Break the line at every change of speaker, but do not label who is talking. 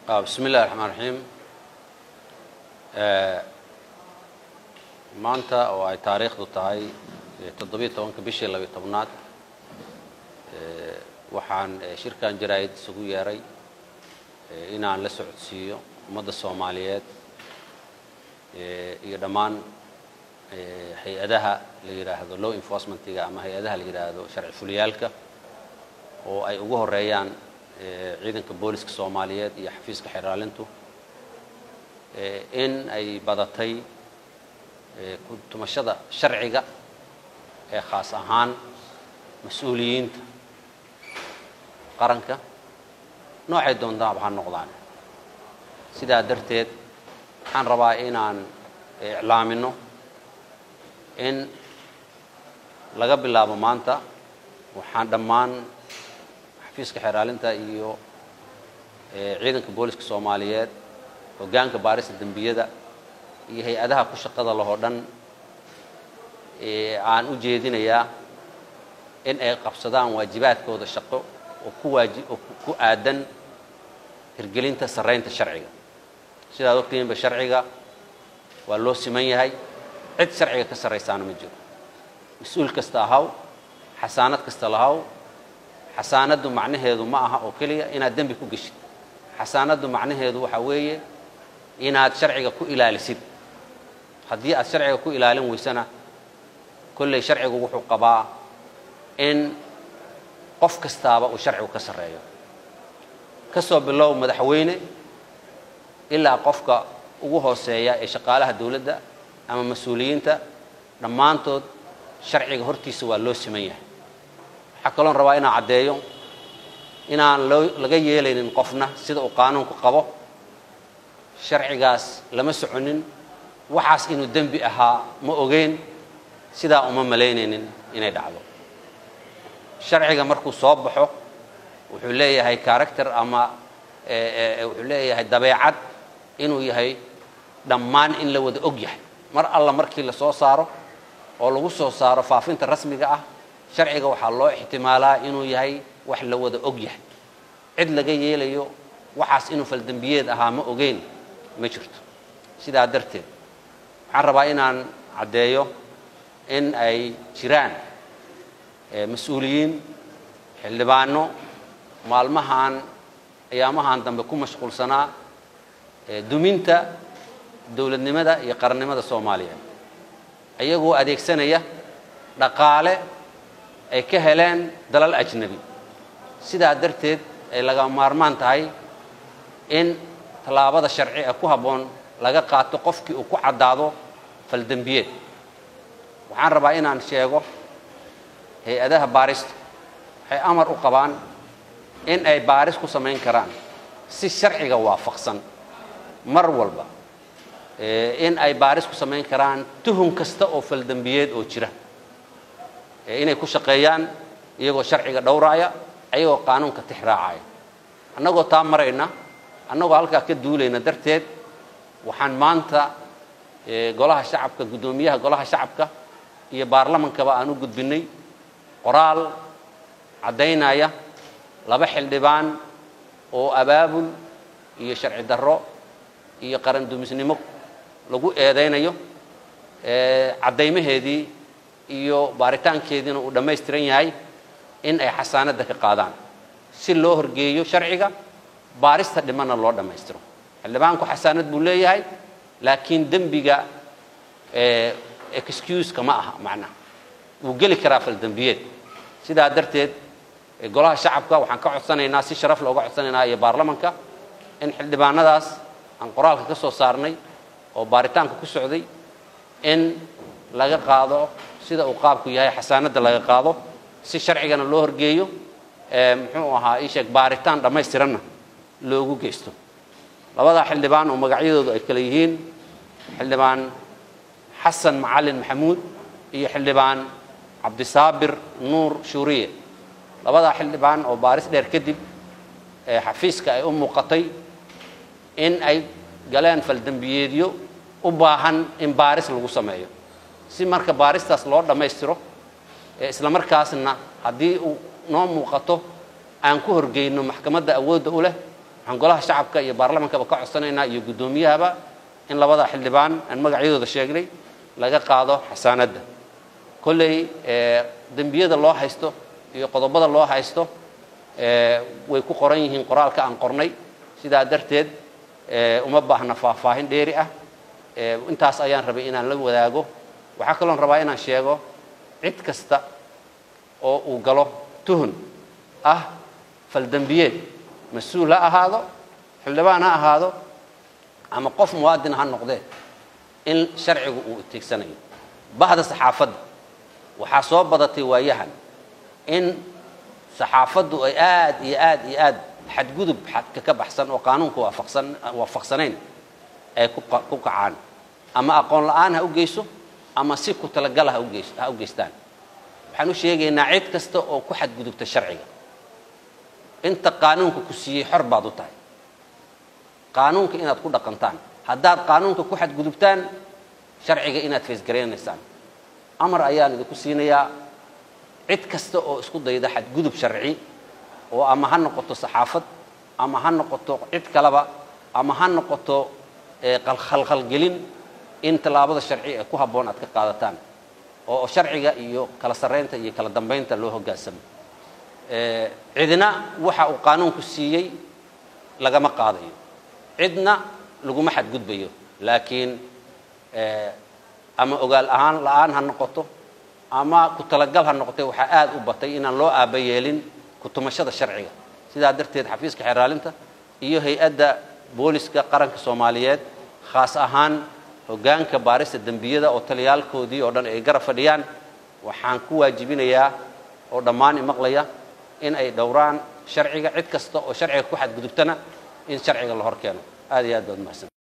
bismi illahi raxmaan raxiim maanta oo ay taariikhdu tahay toddobiyo tobanka bishii labiyo tobnaad waxaan shirkan jaraa'id isugu yeeray inaan la socodsiiyo ummadda soomaaliyeed iyo dhammaan hay-adaha la yidhaahdo law enforcementiga ama hay-adaha la yidhaahdo sharci fuliyaalka oo ay ugu horeeyaan ciidanka booliska soomaaliyeed iyo xafiiska xeraalintu in ay badatay kutumashada sharciga ee khaas ahaan mas-uuliyiinta qaranka noocay doontaanba ha noqdaan sidaa darteed waxaan rabaa inaan iclaamino in laga bilaabo maanta waxaan dhammaan xafiiska xeraalinta iyo ciidanka booliska soomaaliyeed hoggaanka baarista dembiyada iyo hay-adaha ku shaqada lahoo dhan aan u jeedinayaa in ay qabsadaan waajibaadkooda shaqo oo ku waaji oo ku aadan hirgelinta sarraynta sharciga sidaad ogtihiinba sharciga waa loo siman yahay cid sharciga ka sarraysaana ma jiro mas-uul kasta ahaw xasaanad kasta lahaw xasaanaddu macnaheedu ma aha oo keliya inaad dembi ku geshid xasaanaddu macnaheedu waxaa weeye inaad sharciga ku ilaalisid haddii aad sharciga ku ilaalin weysana kolley sharcigu wuxuu qabaa in qof kastaaba uu sharcigu ka sarreeyo ka soo bilow madaxweyne ilaa qofka ugu hooseeya ee shaqaalaha dawladda ama mas-uuliyiinta dhammaantood sharciga hortiisa waa loo siman yahay waxaa kaloon rabaa inaan caddeeyo inaan loo laga yeelaynin qofna sida uu qaanuunku qabo sharcigaas lama soconin waxaas inuu dembi ahaa ma ogeyn sidaa uma malaynaynin inay dhacdo sharciga markuu soo baxo wuxuu leeyahay character ama wuxuu leeyahay dabeecad inuu yahay dhammaan in la wada og yahay mar alla markii la soo saaro oo lagu soo saaro faafinta rasmiga ah sharciga waxaa loo ixtimaalaa inuu yahay wax la wada og yahay cid laga yeelayo waxaas inuu faldembiyeed ahaa ma ogeyn ma jirto sidaa darteed waxaan rabaa inaan caddeeyo in ay jiraan mas-uuliyiin xildhibaano maalmahan ayaamahan dambe ku mashquulsanaa duminta dowladnimada iyo qarannimada soomaaliya iyagoo adeegsanaya dhaqaale ay ka heleen dalal ajnabi sidaa darteed ay laga maarmaan tahay in tallaabada sharci ee ku habboon laga qaato qofkii uu ku caddaado faldembiyeed waxaan rabaa inaan sheego hay-adaha baarista waxay amar u qabaan in ay baaris ku samayn karaan si sharciga waafaqsan mar walba in ay baaris ku samayn karaan tuhun kasta oo faldembiyeed oo jira inay ku shaqeeyaan iyagoo sharciga dhowraaya ayagoo qaanuunka tix raacaya annagoo taa marayna annagoo halkaa ka duulayna darteed waxaan maanta golaha shacabka guddoomiyaha golaha shacabka iyo baarlamankaba aan u gudbinnay qoraal caddaynaya laba xildhibaan oo abaabul iyo sharci darro iyo qaran dumisnimo lagu eedaynayo caddaymaheedii iyo baaritaankeediina uu dhammaystiran yahay in ay xasaanadda ka qaadaan si loo horgeeyo sharciga baarista dhimanna loo dhammaystiro xildhibaanku xasaanad buu leeyahay laakiin dembiga excuseka ma aha macnaha wuu geli karaa faldembiyeed sidaa darteed golaha shacabka waxaan ka codsanaynaa si sharaf looga codsanaynaa iyo baarlamanka in xildhibaanadaas aan qoraalka ka soo saarnay oo baaritaanka ku socday in laga qaado sida uu qaabku yahay xasaanadda laga qaado si sharcigana loo horgeeyo muxuu ahaa ii sheeg baaritaan dhammaystiranna loogu geysto labadaa xildhibaan oo magacyadoodu ay kale yihiin xildhibaan xasan macalin maxamuud iyo xildhibaan cabdisaabir nuur shuuriye labadaa xildhibaan oo baaris dheer kadib xafiiska ay u muuqatay in ay galeen faldembiyeedyo u baahan in baaris lagu sameeyo si marka baaristaas loo dhammaystiro isla markaasna haddii uu noo muuqato aan ku horgeyno maxkamadda awoodda u leh waxaan golaha shacabka iyo baarlamankaba ka codsanaynaa iyo guddoomiyahaba in labada xildhibaan aan magacyadooda sheegnay laga qaado xasaanadda kolley dembiyada loo haysto iyo qodobada loo haysto way ku qoran yihiin qoraalka aan qornay sidaa darteed uma baahna faahfaahin dheeri ah intaas ayaan rabay inaan la wadaago waxaa kaloon rabaa inaan sheego cid kasta oo uu galo tuhun ah faldembiyeed mas-uul ha ahaado xildhibaan ha ahaado ama qof muwaadin ha noqdee in sharcigu uu itiigsanayo bahda saxaafadda waxaa soo badatay waayahan in saxaafaddu ay aad iyo aad iyo aad xadgudub xadka ka baxsan oo qaanuunka waafaqsan waafaqsanayn ay ku kacaan ama aqoon la'aan ha u geyso ama si ku talagala ha ugeys ha u geystaan waxaan u sheegaynaa cid kasta oo ku xadgudubta sharciga inta qaanuunka ku siiyey xor baad u tahay qaanuunka inaad ku dhaqantaan haddaad qaanuunka ku xadgudubtaan sharciga inaad faysgaraynaysaan amar ayaan idinku siinayaa cid kasta oo isku dayda xadgudub sharci oo ama ha noqoto saxaafad ama ha noqoto cid kaleba ama ha noqoto khalkhalgelin in tallaabada sharci ee ku habboon aad ka qaadataan oo sharciga iyo kala sarraynta iyo kala dambaynta loo hoggaansamo cidna waxa uu qaanuunku siiyey lagama qaadayo cidna laguma xadgudbayo laakiin ama ogaal ahaan la-aan ha noqoto ama ku talagal ha noqotay waxaa aad u batay inaan loo aaba yeelin kutumashada sharciga sidaa darteed xafiiska xeeraalinta iyo hay-adda booliska qaranka soomaaliyeed khaas ahaan hoggaanka baarista dembiyada oo taliyaalkoodii oo dhan ay garab fadhiyaan waxaan ku waajibinayaa oo dhammaan imaqlaya in ay dhowraan sharciga cid kasta oo sharciga ku xadgudubtana in sharciga la hor keeno aad iyo aad baad mahadsan